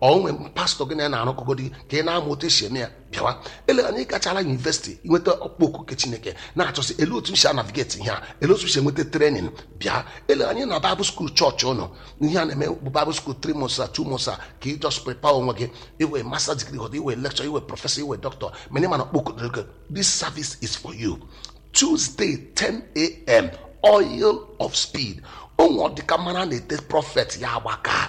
onwe pastọ gị na ya na-arụkọgodi ka ị na-amụ otu esi eme ya bịawa ele anya ịgachala yunivesiti inweta ọkpọku nke chineke na-achọsị ele otu m si anavigeti ihe a ele otu m si enweta trenin bịa ele anyị na baịbụl skuul chọọchị ụnụ ihe a na-eme bụ baịbụl skuul tri months a two months a ka ị just prepare onwe gị iwe master degree họta iwe lecture iwe prọfesọ iwe dọkịta mana ịma na ọkpọku dịrị gị this service is for you tuesday 10 a.m oil of speed onwe ọdịka mmanụ a na-ete prọfet ya agbaka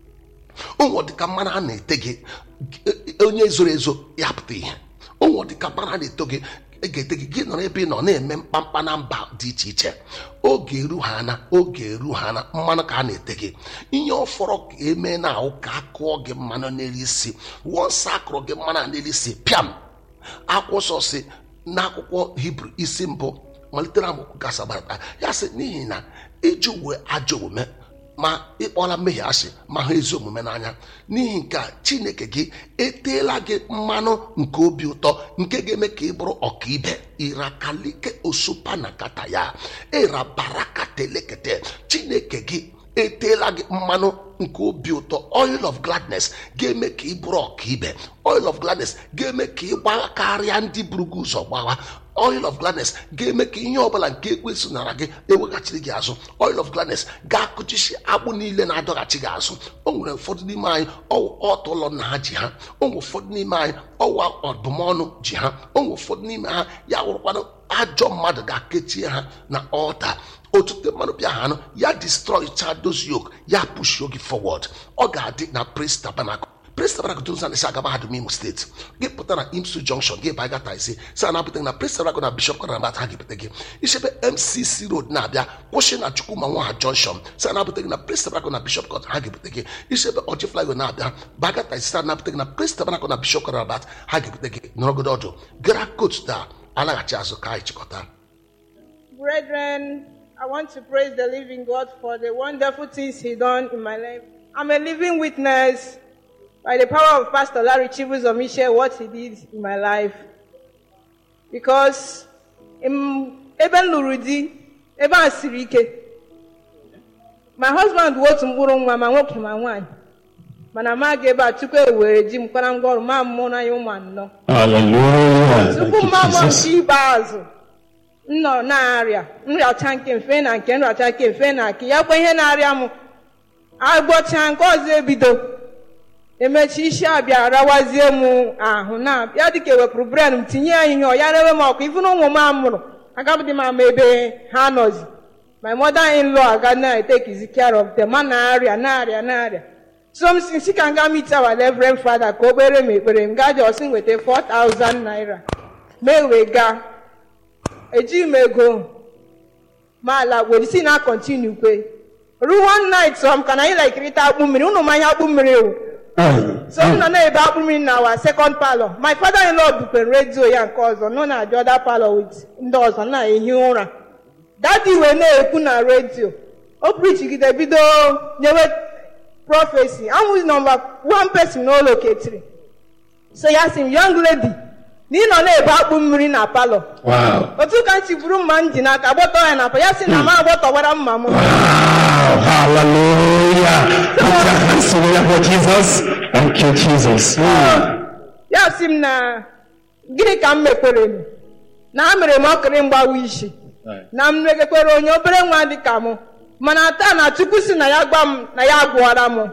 onwe ọdịka mmanụ a na-ete gị onye zoro ezo ya pụta ihe onwe ọdịka mmanụ a na-eto gị ị ga-ete gị gị nọrọ ebe ị nọ na-eme mkpamkpa na mba dị iche iche oge eru ha na oge eru ha na mmanụ ka a na-ete gị ihe ọ fọrọ ka emee na ahụ ka akụọ gị mmanụ n'elu isi wọnsọ akụrụ gị mmanụ a n'elu isi pịam akwụkwọ nsọ si n'akwụkwọ hibru isi mbụ malitere amụkwu gasagbata ya sị n'ihi na iji uwe ajọ omume ma ịkpọla mmehie asị ma hụ ezi omume n'anya n'ihi nke a chineke gị eteela gị mmanụ nke obi ụtọ nke ga-eme ka ị bụrụ ọkaibe irakalike osupa na kata ya ịrabarakatelekete chineke gị eteela gị mmanụ nke obi ụtọ oil of gladness ga-eme ka ị bụrụ ọkaibe oil of gladness ga-eme ka ị gbagha karịa ndị buru gị ụzọ gbagha oil of gladness ga-eme ka ihe ọbụla nke ekwesị nara gị eweghachiri gị azụ oil of gladness ga-akụchisi agbụ niile na-adọghachi gị azụ o nwere ụfọdụ n'ime anyị ọtụ ụlọ nna ha ji ha o nwere ụfọdụ n'ime anyị ọwa ọdụmọnụ ji ha o nwere ụfọdụ n'ime ha ya wụrụkwana ajọ mmadụ ga-akechie ha na ọta otute mmanụ bịa ha anụ ya destroy those yoke ya pushio gị forward ọ ga-adị na praise tabernacle praise tabernacle tụrụ nsọ na-esi aga mahadum imo steeti gị pụta na imsu junction gị baa gata ise sa na-apụta na praise tabernacle na bishop kọrọ nabata ha ga-epụta gị isebe mcc road na-abịa kwụsị na chukwuma nwa ha junction sa na-apụta gị na praise tabernacle na bishop kọrọ ha ga-epụta gị isebe ọjị flyo na-abịa baa gata ise sa na-apụta gị na praise tabernacle na bishop kọrọ nabata ha ga-epụta gị nọrọgodo ọdụ gara coach taa alaghachi azụ ka anyị chịkọta Brethren, I want to praise the living God for the wonderful things He done in my life. I'm a living witness by the power of Pastor Larry Chibus Omishe what he did in my life. Because in ebe m lụrụ di ebe a siri ike my husband bụ otu mkpụrụ nwa ma nwoke ma nwaanyị mana ma ga ebe a tupu e were ji m kwara ngwa ọrụ ma mụrụ anyị ụmụ anọ Hallelujah. Thank tupu you, mma mụọ Jesus. nke ikpeazụ m nọ na-arịa nrịacha nke mfe na nke nrịacha nke mfe na nke ya kwa ihe na-arịa m agbọcha nke ọzọ ebido emechi isi abịa rawazie m ahụ na ya dịka ewepụrụ bren m tinye ya ihe ọ ya rewe m ọkụ ifu na ụmụ m amụrụ agabụdị m ama ebe ha nọzi my mother in law aga na take care of them ma na-arịa na-arịa na-arịa so m si si ka m gaa meet our reverend father ka o kpere m ekpere m gaa jọsi nweta 4000 naira mee wee gaa ejighị m ego ma ala were si na kontinu kwe ruo one night so m ka na anyị laikirịta akpụ mmiri ụnụ ma ihe akpụ mmiri wụ so m nọ na-ebe akpụ mmiri na our second palọ my father in law bukwere redio ya nke ọzọ nọ na the other palọ with ndị ọzọ na-ehi ụra dadi wee na-ekwu na redio o prichigide bido nyewe prọfesi anwụzi nọmba one person n'ụlọ ketiri so ya sị m young lady na ị nọ na-ebe akpụ mmiri na palọ Wow. otu ka m si buru mma m ji n'aka gbọtọ ya na pa ya sị na m agbọtọwara mma m Wow. Hallelujah. Put your hands together for Jesus. Thank you, Jesus. Mm. ya sị m na gịnị ka m mekwere m na a mere m ọkịrị mgbawa isi na m megekwere onye obere nwa dị ka mụ mana taa na chukwu si na ya gwa m na ya agwụọra m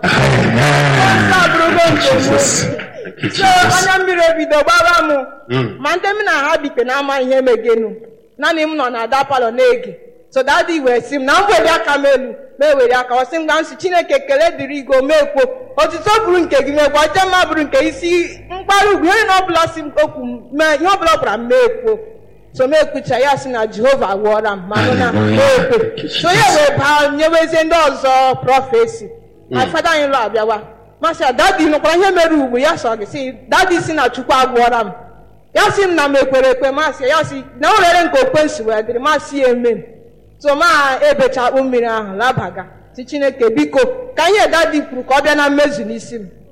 Nke a bụrụgo nke m. Jesus. Thank you, so Jesus. anya mmiri ebido gbara m Mm. ma ndị m na ha bikpe na-ama ihe megenu naanị m nọ na ada palọ na-ege so dadi wee sị m na m were aka m elu ma ewere aka ọ sị m gwa nsị chineke kele dịrị igo meekwo otuto bụrụ nke gị meekwo ọjọọ mma bụrụ nke isi mkparị ugwu ihe na ọbụla si m okwu m mee ihe ọbụla ọ gwara m meekwo so m ekwucha ya sị na jehova gwọọra m ma nụ na meekwe so ya wee baa nyewezie ndị ọzọ prọfesi my father in law abịawa masị dadi nụkwara ihe mere ugbu ya sọ gị sị dadi si na chukwu agwọọra m ya sị m na m ekwere ekwe masị ya sị na o rere nke okwensu wee dịrị masị ya eme m so ma ebecha akpụ mmiri ahụ labaga si chineke biko ka ihe dadi kwuru ka ọ bịa na mmezu n'isi m